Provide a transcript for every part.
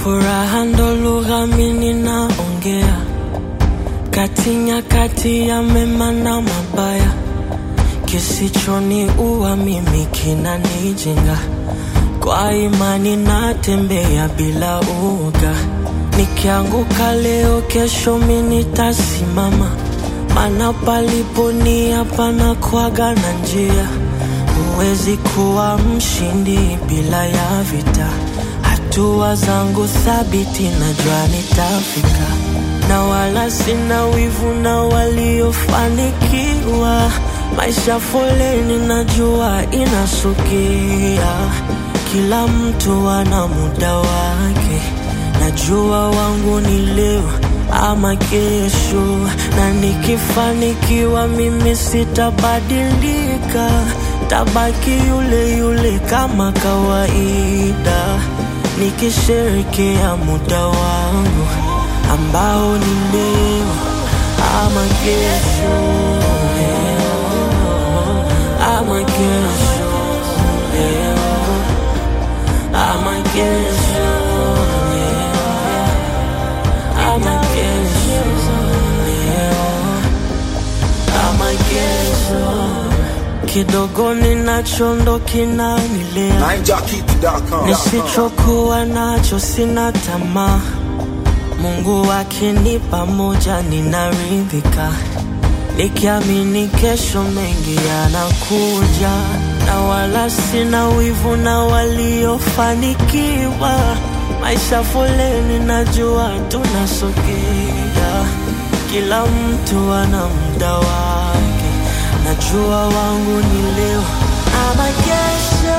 Furaha ndo lugha mimi naongea, kati nyakati ya mema na mabaya, kisichoniua mimi kinanijenga. Kwa imani natembea bila uoga, nikianguka leo, kesho mimi nitasimama, maana palipo nia panakuwaga na njia. Huwezi kuwa mshindi bila ya vita. Hatua zangu thabiti, najua nitafika, na wala sina wivu na waliofanikiwa. Maisha foleni, najua inasukia, kila mtu ana muda wake. Najua wangu ni leo ama kesho, na nikifanikiwa mimi sitabadilika, tabaki yule yule kama kawaida, nikisherekea muda wangu ambao ni leo ama kesho, leo ama kesho, leo ama kesho, leo ama kesho, leo ama kesho. Kidogo ninacho ndo kinanilea, NineJockey.com. nisichokuwa nacho sina tamaa. Mungu akinipa moja ninaridhika, nikiamini kesho mengi yanakuja, na wala sina wivu na waliofanikiwa. Maisha foleni, najua tunasogea, kila mtu ana muda wake. Najua wangu ni leo ama kesho,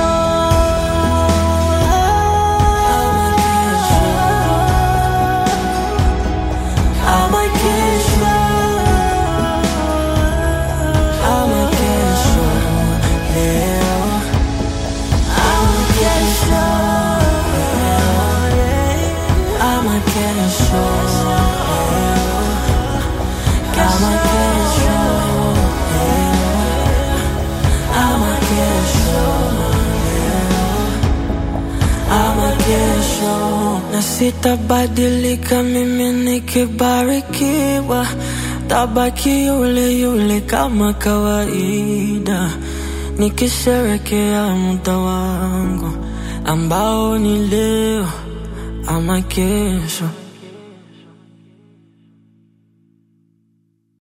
ama kesho ama kesho, ama kesho, leo ama kesho, leo, ama kesho, leo, ama kesho, leo, ama kesho, leo, ama kesho, na sitabadilika mimi nikibarikiwa, tabaki yule yule kama kawaida, nikisherekea muda wangu ambao ni leo ama kesho.